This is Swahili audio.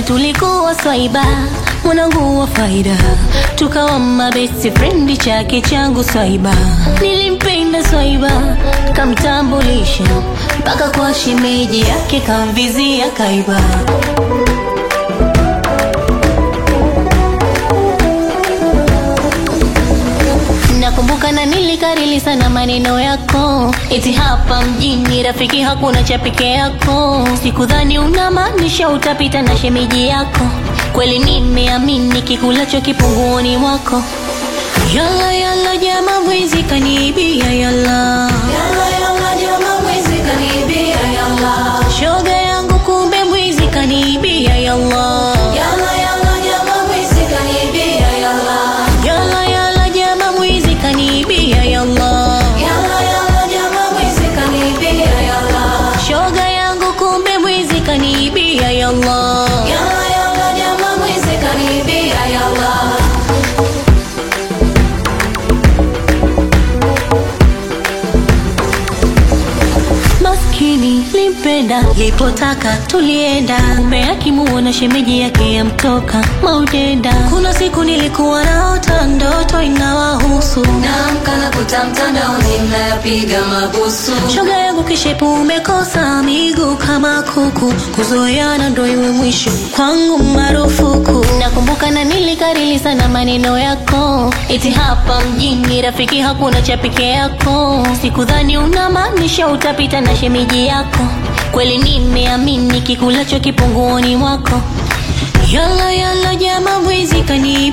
tulikuwa swaiba mwanangu wa faida tukawa mabesti frendi chake changu swaiba nilimpenda swaiba kamtambulisha mpaka kwa shemeji yake kamvizia kaiba nakumbuka na nilikarili sana maneno yako eti hapa mjini rafiki hakuna cha peke yako sikudhani unamaanisha utapita na shemeji yako kweli nimeamini kikulacho kipunguoni mwako yala yala jama mwizi kaniibia yala Yalla yalla jama mwizi kanibia yalla shoga yangu kumbe mwizi kaniibia yala Yalla yalla jama mwizi kanibia yalla yala yala jama mwizi kaniibia yala Yalla yalla jama mwizi kanibia yalla shoga yangu kumbe mwizi kaniibia yala Yalla yalla jama mwizi kanibia yalla maskini limpenda lipotaka tulienda kumbe akimuona shemeji yake yamtoka maudenda kuna siku nilikuwa naota ndoto inawahusu Naamka na kuta mtandaoni mnayapiga mabusu shoga yangu kishepu umekosa miguu kama kuku kuzoeana ndo iwe mwisho kwangu marufuku nakumbuka na nilikarili sana maneno yako eti hapa mjini rafiki hakuna cha peke yako sikudhani unamaanisha utapita na shemeji yako kweli nimeamini kikulacho kipunguoni mwako yala yala jama mwizi kani